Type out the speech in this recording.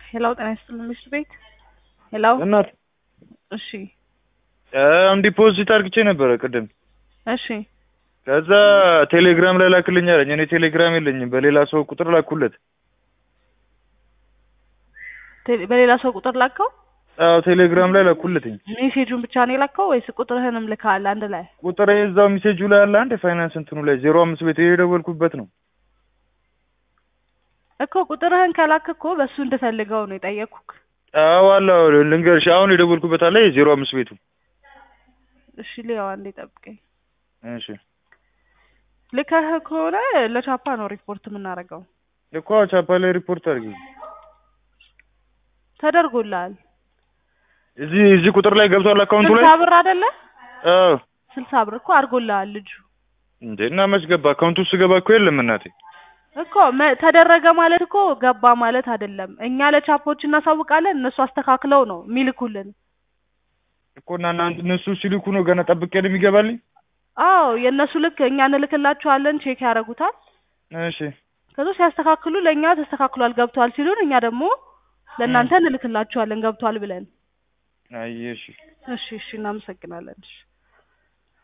ሄሎ ጤና ይስጥልን ምሽት ቤት ሄሎ እናት እሺ አሁን ዲፖዚት አርግቼ ነበረ ቅድም። እሺ ከዛ ቴሌግራም ላይ ላክልኝ አለኝ። እኔ ቴሌግራም የለኝም፣ በሌላ ሰው ቁጥር ላኩለት። ቴሌ- በሌላ ሰው ቁጥር ላከው አዎ ቴሌግራም ላይ ላኩለትኝ። ሜሴጁን ብቻ ነው የላከው ወይስ ቁጥርህንም ልካል አንድ ላይ ቁጥር እዛው ሜሴጁ ላይ አለ አንድ የፋይናንስ እንትኑ ላይ ዜሮ አምስት ቤት የደወልኩበት ነው። እኮ ቁጥርህን ከላክ እኮ በእሱ እንድፈልገው ነው የጠየኩክ አዎ አለ አዎ፣ ልንገርሽ አሁን የደወልኩበት አለ የዜሮ አምስት ቤቱ። እሺ ሊያው አንዴ ጠብቀኝ እሺ ልከህ ከሆነ ለቻፓ ነው ሪፖርት የምናደርገው እኮ ቻፓ ላይ ሪፖርት አድርጊ። ተደርጎልሃል እዚህ እዚህ ቁጥር ላይ ገብቷል አካውንቱ ላይ ስልሳ ብር አይደለ አዎ። ስልሳ ብር እኮ አድርጎልሃል ልጁ እንዴ እና መች ገባ? አካውንቱ ውስጥ ገባ እኮ የለም እናቴ። እኮ መ- ተደረገ ማለት እኮ ገባ ማለት አይደለም። እኛ ለቻፖች እናሳውቃለን፣ እነሱ አስተካክለው ነው የሚልኩልን። እኮ እና እናንተ እነሱ ሲልኩ ነው ገና ጠብቄ ነው የሚገባልኝ። አዎ የእነሱ ልክ እኛ እንልክላቸዋለን፣ ቼክ ያደርጉታል። እሺ ከዛ ሲያስተካክሉ ለእኛ ተስተካክሏል ገብቷል ሲሉን እኛ ደግሞ ለእናንተ እንልክላቸዋለን ገብቷል ብለን። አየሽ እሺ እሺ እናመሰግናለን። እሺ